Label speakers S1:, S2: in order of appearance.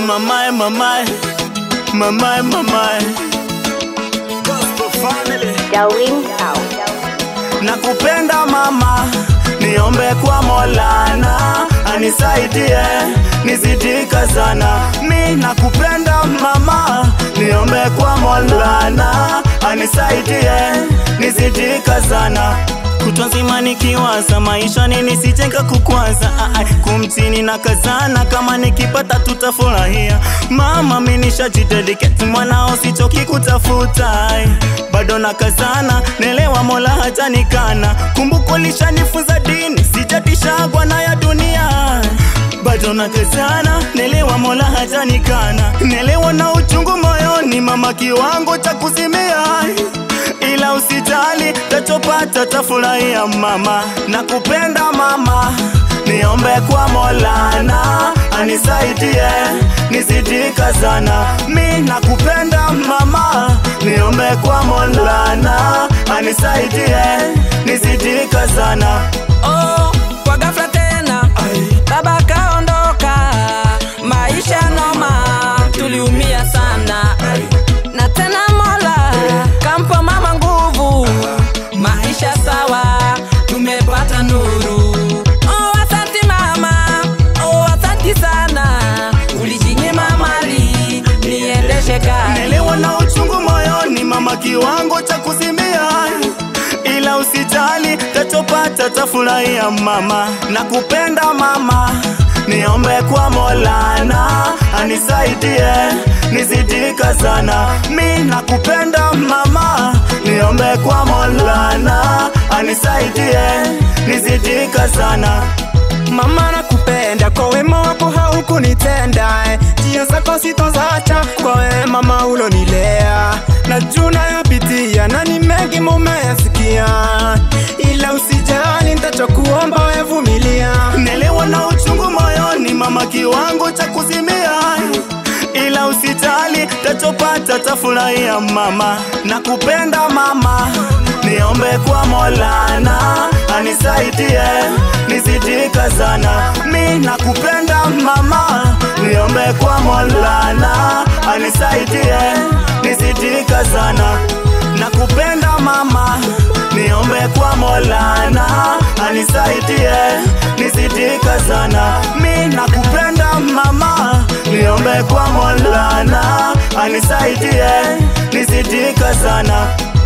S1: Mamae, mamae, mamae, mamae. Gospel family.
S2: Darwin Town.
S1: Nakupenda mama, niombe kwa Molana anisaidie nizidika sana. Mi nakupenda mama, niombe kwa Molana anisaidie nizidika sana. Kutwa nzima nikiwaza maisha nini sichenga kukwaza ah, ah, kumtini na kazana kama nikipata tutafurahia mama mi nishajidedicate mwanao sichoki kutafuta ai. bado na kazana nelewa mola hata nikana kumbuko lishanifunza dini sijatishagwa na ya dunia bado na kazana nelewa mola hata nikana nelewa na uchungu moyoni mama kiwango cha kuzimia ila usijali tachopata tafurahia mama nakupenda mama niombe kwa molana anisaidie nizidika sana mi nakupenda mama niombe kwa molana anisaidie nizidika sana
S3: Oh, kwa ghafla tena baba kaondoka, maisha noma, tuliumia sana na tena Mola kampa mama nguvu, maisha sawa, tumepata nuru. Oh, asanti mama, oh, asanti sana, ulijinyima mali niendeshe gari.
S1: Nelewa na uchungu moyoni mama, kiwango cha kuzimia, ila usijali, tachopata tafurahia mama. Nakupenda mama, niombe kwa Molana anisaidie nizidika sana. Mi nakupenda mama, niombe kwa Molana anisaidie nizidika sana.
S4: Mama nakupenda kwa wema wako haukunitenda eh. njia zako sitozacha kwa wewe mama ulonilea najua nayopitia na ni mengi mumeyasikia ila usijali ntachokuomba wevumilia
S1: Nelewa na uchungu moyoni mama, kiwango cha kuzimia, ila usijali, tachopata tafurahia mama. Nakupenda mama, niombe kwa Molana anisaidie nizidika sana. Mi nakupenda mama, niombe kwa Molana anisaidie nizidika sana. Nakupenda mama, niombe kwa Molana anisaidie nizidika sana. Mi nakupenda mama, niombe kwa Molana anisaidie nizidika sana.